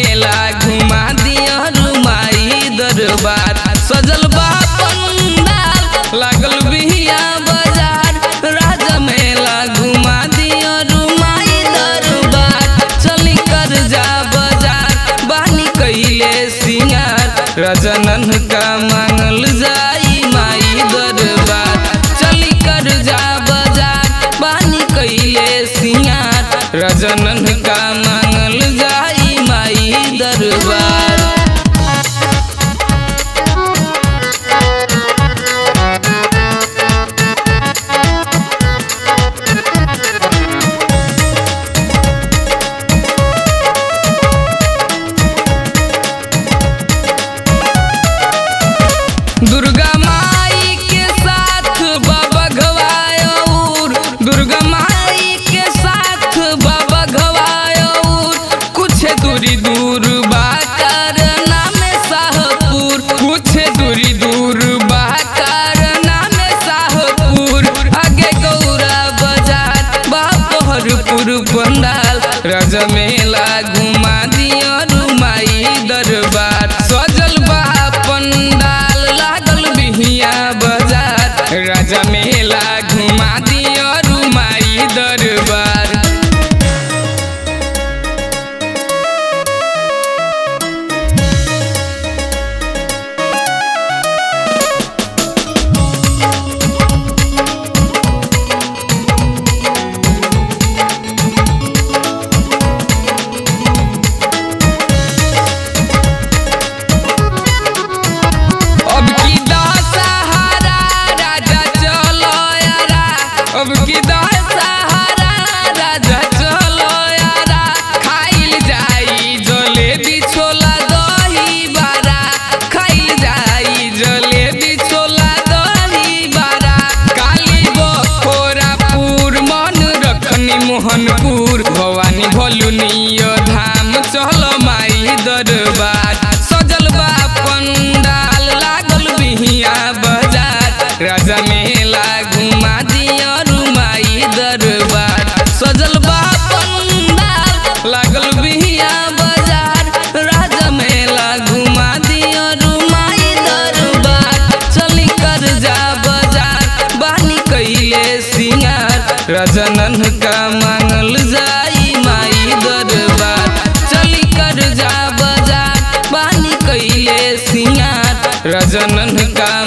मेला घुमा दिया रुमाई दरबार सजल बा पंडाल लागल बिहिया बाजार राजा मेला घुमा दिया रुमाई दरबार चली कर जा बाजार बानी कैले सिंगार रजनन का मांगल जाई माई दरबार चली कर जा बाजार बानी कैले सिंगार रजनन का मांगल जाई माई दरबार दुर्गा माई के साथ बाबा घवायूर दुर्गा माई के साथ बाबा घवायूर कुछ दूरी दूर बा करना में शाहपुर कुछ दूरी दूर बा करना में शाहपुर आगे गौरा बाजार बापहरपुर पंडाल राजा मेला घुमा दिया रुमाई दरबार सजल बा पंडाल लागल बिहिया बाजार राजा मेला घुमा दिया रुमाई दरबार अब की दशहरा राजा चलो यारा अब की दशहरा राजा चलो यारा खाइल जाई जलेबी छोला दही बारा खाइल जाई जलेबी छोला दही बारा काली बखोरापुर मन रखनी मोहनपुर भवानी भलुनिय धाम चल माई दरबार सजल बा पंडाल लागल बिहिया बाजार राजा मेला घुमा दिया रुमाई दरबार सजल बा पंडाल लागल बिहिया बाजार राजा मेला घुमा दिया रुमाई दरबार चली कर जा बाजार बानी कैले सिंगार रजनन का मांगल जाई माई दरबार चली कर जा बाजार बानी कैले सिंगार रजनन का